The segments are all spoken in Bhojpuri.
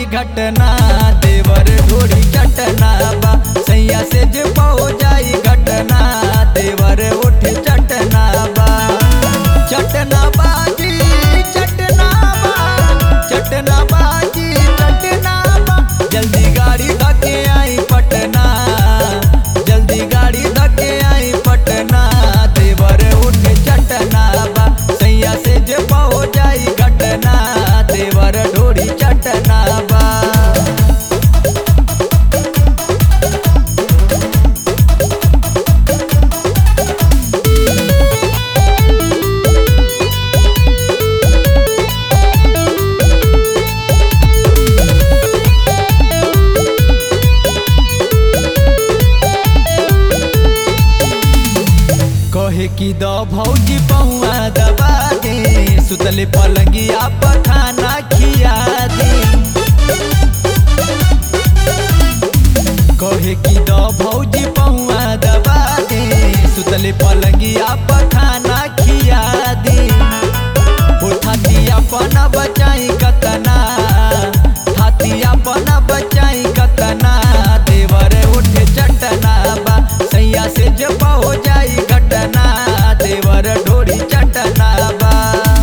घटना देवर ढोरी चटना बा सैया से जे पहो जाई घटना देवर उठ चटना बा चटना बाजी चटना बा चटना बाजी चटना बा जल्दी गाड़ी धके आई पटना जल्दी गाड़ी धके आई पटना देवर उठ चटना बा सैया से जे पहो जाई घटना देवर ढोरी चटना बा कहे की द भौजी पहुआ दबा दे सुतले पलंगिया पर खाना खिया दे कहे की द भौजी पहुआ दबा दे सुतले पलंगिया पर खाना खिया दे हो थाती अपन बचाई कतना थाती अपन बचाई कतना देवर उठ चटना बा सैया से जब हो जाई घटना देवर ढोरी चटना बा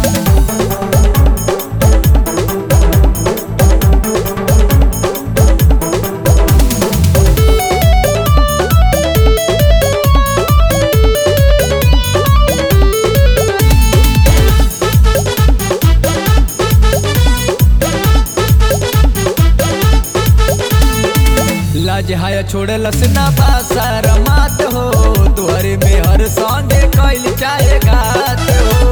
लाज हाया छोड़लस ना बासर मात हो तुहरे में हर संगे कैल चाहे घात हो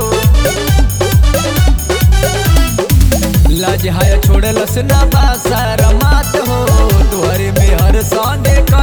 लाज हाया छोड़लस ना बासर मात हो तुहरे में हर संगे